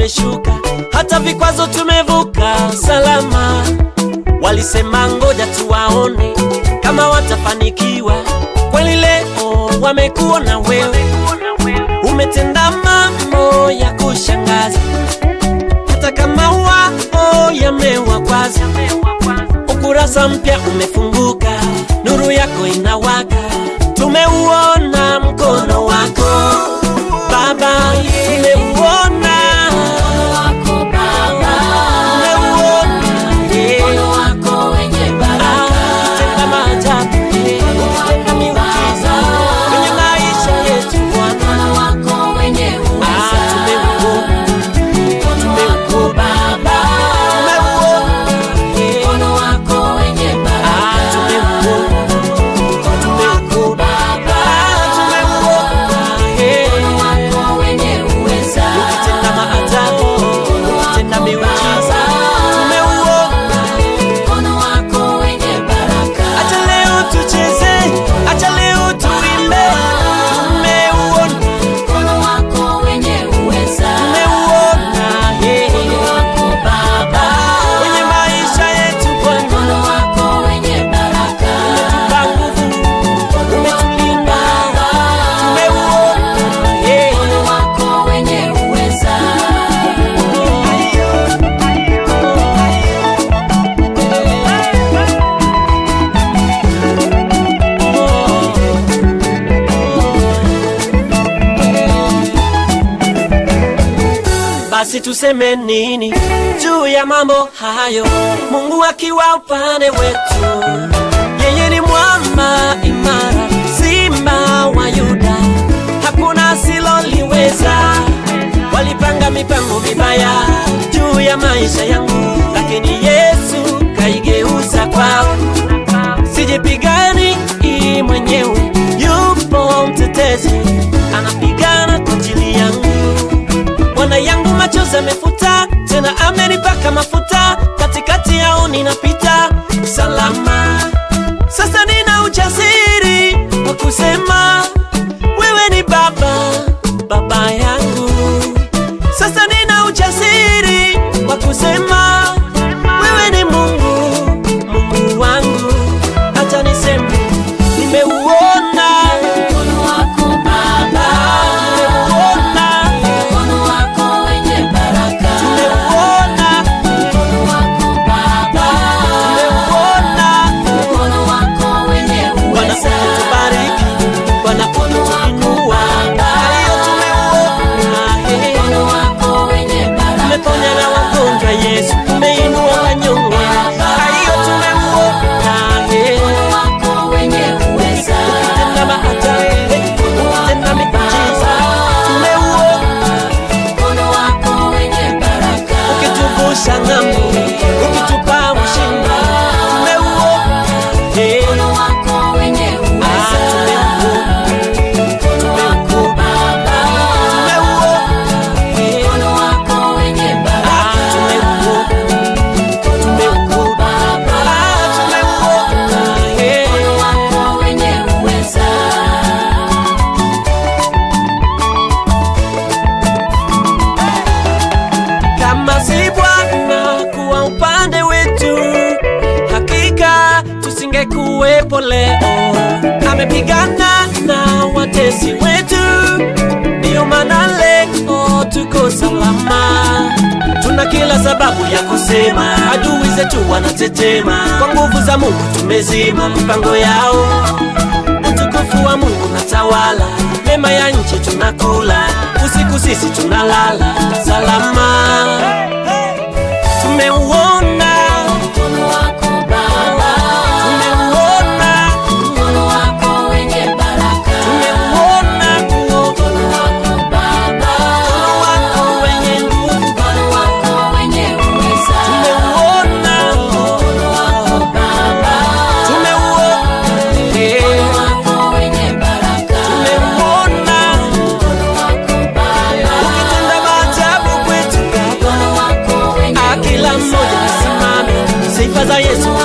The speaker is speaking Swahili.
umeshuka, hata vikwazo tumevuka salama. Walisema ngoja tuwaone kama watafanikiwa. Kweli leo wamekuona wewe, umetenda mambo ya kushangaza, hata kama wao yamewakwaza. Ukurasa mpya umefunguka, nuru yako inawaka, tumeuona mkono wako Baba, tumeuona wako Baba, tumeuona eh. mkono wako wenye baraka, Tenda maajabu, eh. Tenda miujiza kwenye maisha yetu Bwana. mkono wako wenye Ah, uweza, tumeuona, mkono wako Baba, tumeuona, eh. mkono wako wenye Ah, baraka, tumeuona, mkono wako Baba, ah, tumeuona, eh. mkono wako wenye uweza, Ukitenda maajabu, ukitenda miujiza, tumeuona. mkono wako wenye baraka, Acha leo tucheze, acha leo tuimbe, tumeuona, mkono wako wenye uweza, tumeuona, eh. mkono wako Baba, kwenye maisha yetu Bwana, mkono wako wenye baraka, umetupa nguvu, umetulinda, Baba, tumeuona, eh. mkono wako wenye uweza. Basi tuseme nini juu ya mambo hayo? Mungu akiwa upande wetu, yeye ni mwamba imara, simba wa Yuda, hakuna asiloliweza. Walipanga mipango mibaya juu ya maisha yangu, lakini Yesu kaigeuza kwao. Sijipigani i mwenyewe, yupo mtetezi anapigana kwa ajili yangu. Bwana yangu machozi amefuta, tena amenipaka mafuta, katikati yao ninapita salama. Sasa nina ujasiri wa kusema wewe ni Baba, Baba yangu. Sasa nina ujasiri wa kusema wewe ni Mungu, Mungu wangu. Acha niseme nimeuona, Mkono wako Baba, nimeuona, mkono wako wenye baraka, nimeuona, mkono wako Baba, nimeuona. mkono wako wenye Bwana uweza, utubariki, Bwana utuinua, hayo tumeuona. eh. mkono wako wenye baraka, Umeponya na wagonjwa Yesu, umeinua wanyonge, hayo tumeuona. eh. mkono wako wenye uweza, Ukitenda maajabu, ukitenda miujiza, tumeuona. mkono wako wenye baraka, Ukituvusha ng'ambo, ukitupa ushindi, tumeuona. eh. mkono wako wenye Ah, uweza, tumeuona, mkono wako Baba, tumeuona. eh. mkono wako wenye Ah, baraka, tumeuona. mkono wako Baba, Ah, tumeuona. eh. mkono wako wenye uweza. Kama si Bwana kuwa upande wetu, hakika tusingekuwepo leo. Amepigana na watesi wetu, ndiyo maana leo tuko salama. Tuna kila sababu ya kusema, adui zetu wanatetema, kwa nguvu za Mungu tumezima mipango yao. Utukufu wa Mungu natawala, mema ya nchi tunakula, usiku sisi tunalala salama. Tumeuona, Mkono wako Baba, tumeuona, mkono wako wenye baraka, tumeuona mkono wako Baba, mkono wako wenye nguvu, mkono wako wenye uweza, tumeuona, mkono wako Baba, tumeuona, eh, mkono wako wenye baraka, tumeuona mkono wako Baba, ukitenda maajabu kwetu Baba. mkono wako wenye Ah, kila uweza, mmoja asimame, sifa za Yesu